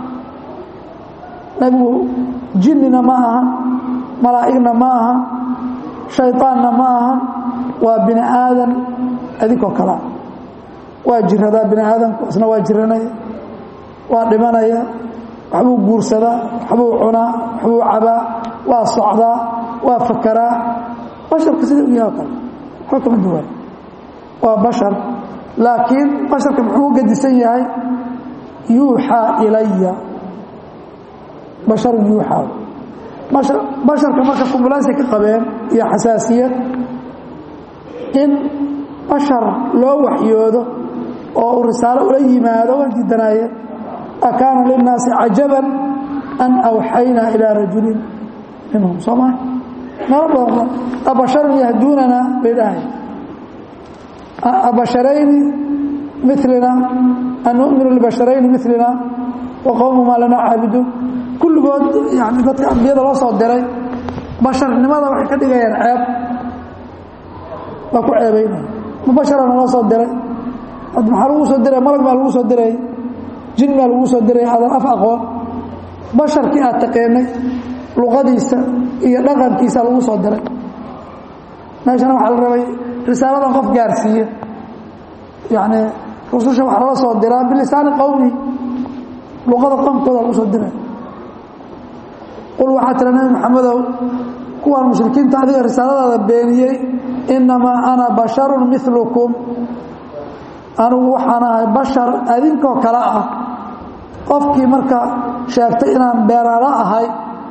nebigu jinnina ma aha malaa'igna ma aha shayطaanna ma aha waa bini aadan idinkoo kale ah waa jiradaa bini aadamku isna waa jiranaya waa dhimanaya waxbuu guursadaa waxbuu cunaa waxbuu cabaa waa socdaa waa fakaraa basharka sida u yaha o kale waxba kama duwan waa bashar laakiin basharka muxuu u gedisan yahay yuuxaa ilaya basharun yuuxaa basharka marka kumbulansi ka qabeen iyo xasaasiyad in bashar loo waxyoodo oo uu risaalo ula yimaado waa diidanaayeen akaana linnaasi cajaban an awxaynaa ilaa rajulin minhum soo maa meelo badan abasharun yahduunana bay dhahay abasharayni milina an numinu libasharayni milina wa qowmumaa lana caabiduun kulligood yani dadka ambiyada loo soo diray basharnimada waxay ka dhigayaan ceeb waa ku ceebaynaya ma basharana loo soo diray ad maxaa lagu soo diray malag baa lagu soo diray jin baa lagu soo diray adan af aqoon basharkii aad taqeenay luqadiisa iyo dhaqankiisa lagu soo diray meeshana waxaa la rabay risaaladan qof gaarsiiya yacni rususha waxaa lala soo diraa bilisaani qowmi luqada qomkooda lagu soo diray qul waxaa tira nabi maxamedow kuwaan mushrikiinta adiga risaaladaada beeniyey innamaa ana basharun milukum anigu waxaan ahay bashar adinkoo kale ah qofkii marka sheegtay inaan beeraala ahay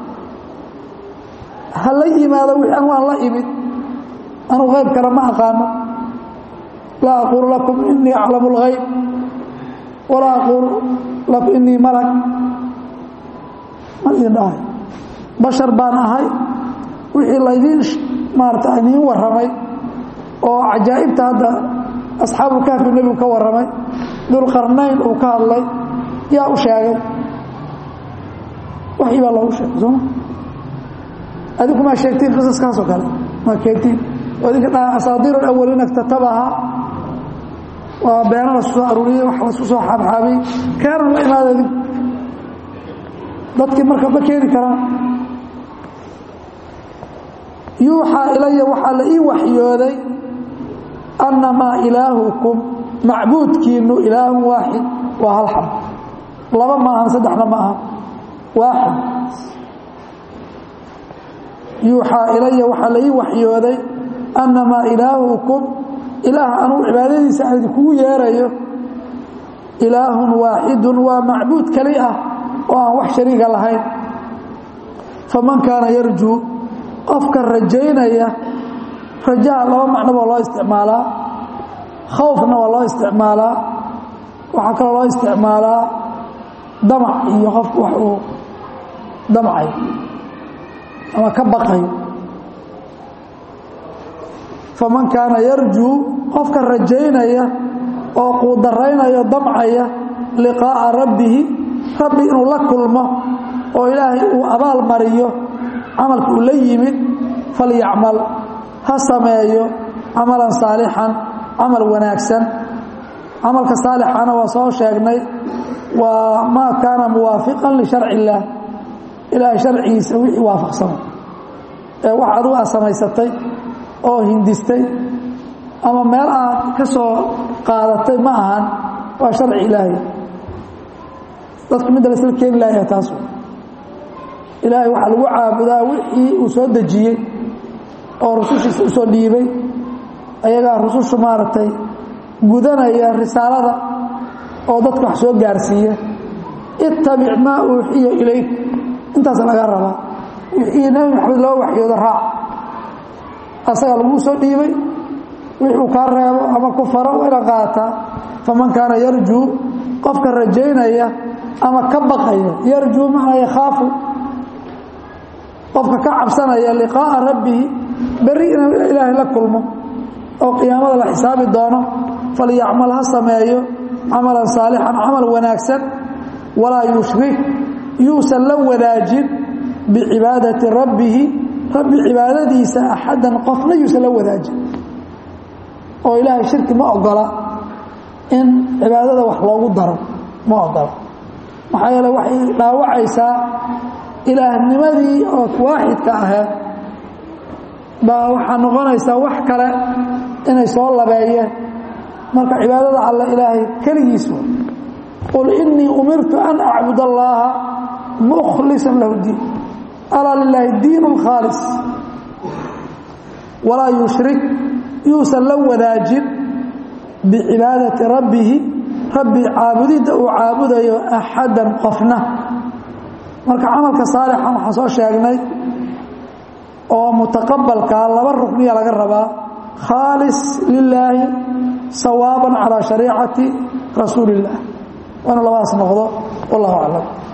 ha la yimaado wixii an waan la imid anugu qayb kale ma aqaano laa aquulu lakum inii aclamu اlgayb walaa aquulu lakum inii malag ma idin dhahay bashar baan ahay wixii laydiin maarata idiin warramay oo cajaa'ibta hadda asxaabulkahfi nebigu ka warramay dulqarnayn uu ka hadlay yaa u sheegay waxii baa loogu sheegay sooma adinku maa sheegtiin qisaskaasoo kale maa keentiin idinka dhaha asaadiir alawaliina iktatabaha waa beena lasku soo aruuriyey wax lasku soo xaabxaabay keena la imaada idinku dadkii marka ma keeni karaan yuuxaa ilaya waxaa la ii waxyooday annamaa ilaahukum macbuudkiinu ilaahun waaxid waa hal xab laba ma ahan saddexna ma ahan waaxid yuuxaa ilaya waxaa la ii waxyooday annamaa ilaahukum ilaah anugu cibaadadiisa aan idinkugu yeerayo ilaahun waaxidun waa macbuud keli ah oo aan wax shariiga lahayn faman kaana yarjuu qofka rajaynaya rajaha laba macno baa loo isticmaalaa khawfna waa loo isticmaalaa waxaa kaloo loo isticmaalaa damac iyo qofku wax uu damcay ama ka baqayo faman kaana yarjuu qofka rajaynaya oo quudaraynaya damcaya liqaa'a rabbihi rabbi inuu la kulmo oo ilaahay uu abaal mariyo camalka uu la yimid falyacmal ha sameeyo camalan saalixan camal wanaagsan camalka saalixana waa soo sheegnay waa maa kaana muwaafiqan lisharci illaah ilaahay sharcigiisa wixii waafaqsana ee wax adugu aad samaysatay oo hindistay ama meel aad ka soo qaadatay ma ahan waa sharci ilaahay dadka midda la isla keeni laaya taasu ilaahay waxaa lagu caabudaa wixii uu soo dejiyey oo rusushiisa usoo dhiibay ayagaa rusushu maaragtay gudanaya risaalada oo dadka wax soo gaarsiiya ittabic maa uuxiya ilayk intaas laga rabaa wixii nebi maxamed loo waxyoodo raac asagaa laguu soo dhiibay wixuu kaa reebo ama ku faro waa inaad qaadataa faman kaana yarjuu qofka rajaynaya ama ka baqaya yarjuu macnaa yakhaafu qofka ka cabsanaya liqaa'a rabbihi berri inuu ilaahay la kulmo oo qiyaamada la xisaabi doono falyacmal ha sameeyo camalan saalixan camal wanaagsan walaa yushrik yuusan la wadaajin bicibaadati rabbihi rabbi cibaadadiisa axadan qofna yuusan la wadaajin oo ilaahay shirki ma ogola in cibaadada wax loogu daro ma ogola maxaa yeele waxay dhaawacaysaa ilaahnimadii oo waaxidka aheed baa waxaa noqonaysaa wax kale inay soo labeeyeen marka cibaadada alla ilaahay keligiisu qul inii umirtu an acbud allaaha mukhlisan lahu diin alaa lilaahi diin khaalis walaa yushrik yuusan la wadaajin bicibaadati rabbihi rabbi caabudidda uu caabudayo axadan qofna marka camalka saalixan waxaan soo sheegnay oo mutaqabalkaa laba rukniya laga rabaa khaalis lilaahi sawaaban calaa shariicati rasuuli illah waa inu labadaas noqdo wallahu aclam